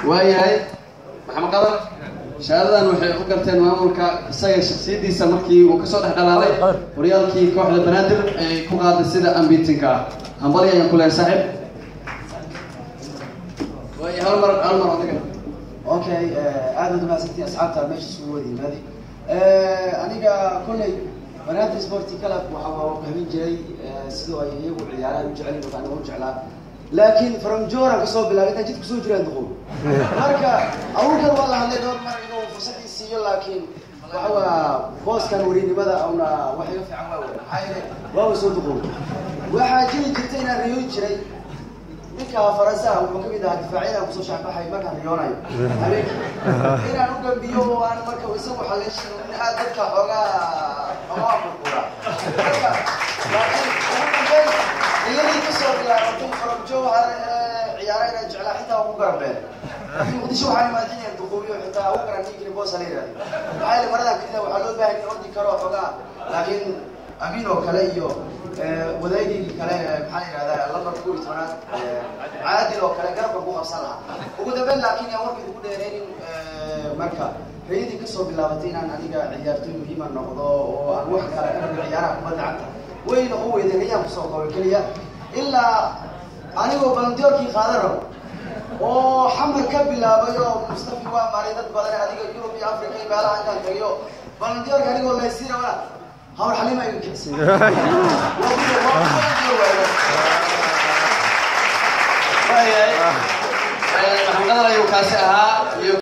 waayahay maxamed qadar shahaadadan waxay u garteen maamulka isaga shaksiyadiisa markii uu kasoo dhex dhalaalay horyaalkii kooxda banaadir ay ku qaaday sida ambitinka ah hambali ayaan ku leehay saaxiib waaya hal mar hal mar adiga okay aad baad umahadsantiin asxaabta meesha isugu wada yimaadi aniga kolley banaadir sporty club waxa waa fahmin jiray sidoo ay iyagu ciyaaraha u jecel yihiin aniga u jeclaa laakiin from joran kasoo bilaabay intaan jidka kusoo jiraan duqow marka awalkan waa la hadlay dhowr mar inuu fursadii siiyo laakiin waxa waa booskan warinimada una wax iga fiican waa wey maxaa yeele waaba soo duqow waxaa jiri jirta inaan riyoon jiray ninka faransaha wuxuu kamid ahaa difaacyadaan kusoo shaxbaxay markaan riyoonayo habeenkii inaan u gambiyo oo aan marka isagu xaleeshin in aad dadka xoogaa amaa murqura marka laakiin ugu dambeyn iyadii kasoo bilaabatay farabjo waxaa ciyaara inaan jeclaa xitaa ugu garabeen laakiin muqdisho waxaa imaadinaya duquubiyo xitaa ugu garan ninkini boosa la yihahdo maxaa yeele maradan kelida waxaa loo baahan in ordi karo xoogaa laakiin amiin oo kale iyo wadaagii kale maxaa la yihahdaa lambar kuwi tobanaad caadil oo kale garabka ku qabsan lahaa ugu dambeyn laakiin yaa warkii ugu dheereynin marka rayadii kasoo bilaabatay inaan aniga ciyaartoy muhiima noqdo oo aan wax kale ka dhigo ciyaaraha kubadda cagta wayna u weyday rayaan kusoo koobay keliya ilaa anigoo balandiyoorkii qaadan rabo oo xamar ka bilaabay oo mustafi waa maray dad badan adiga yurub iyo africa iyo meelaha intaan tagiyo balandiyoorka anigoo laysiina wana hawr xalima iga kicsay waayahay maxamed qadar ayuu kaasi ahaa iyo